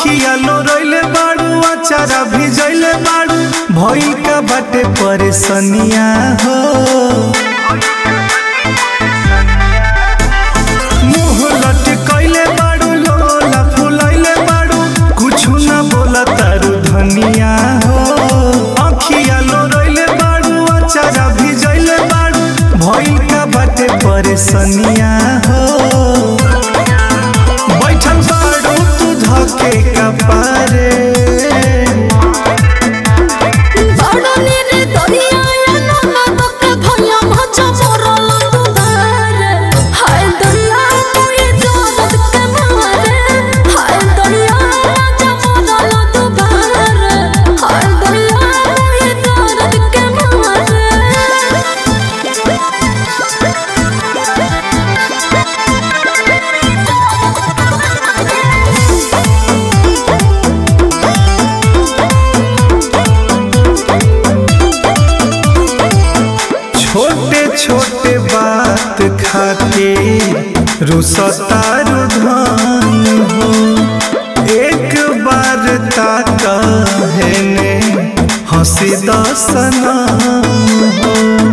अखिया लोरइले बाड़ू अचारा भिजइले बाड़ू भइल का बाटे परेशानिया हो मुंह लटकइले बाड़ू लोला फुलइले बाड़ू कुछु ना बोला तारू धनिया हो अखिया लोरइले बाड़ू अचारा भिजइले बाड़ू भइल का बाटे परेशानिया हो बैठल बाड़ू तू धके कपारे बड़नी रे दरिया ना तक भैया मचा मोरल दुधारे हाय दरिया कोई दर्द के मारे हाय दरिया मचा मोरल दुधारे हाय दरिया कोई दर्द के मारे छोटे छोटे बात खाते रुसतारू धान हो एक बार ताका है ने हंसी दसना हो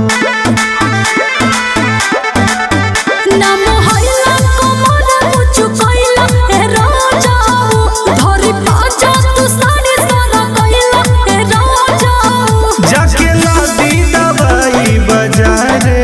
नाम हइला कमर मुचु कइला ए राजाऊ धरि पाजा तू साड़ी सारा कइला ए राजाऊ जाके लादी दवाई बाजारे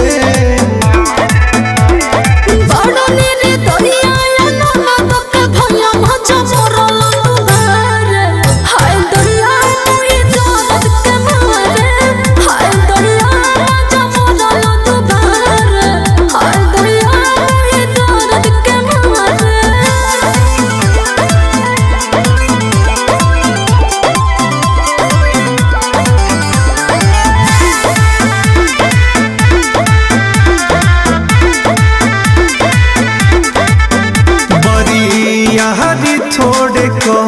बड़नी रे दरिया ना तक भैया मचा मोरल दुधारे हाय दरिया कोई दर्द के मारे हाय दरिया मचा मोरल दुधारे हाय दरिया कोई दर्द के मारे बड़ी यारी थोड़े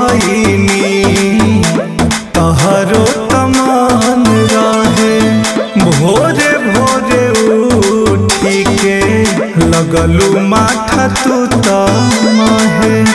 कहीनी तहरो तमान रहे भोरे भोरे उठी के लगलू माथा तू तमहे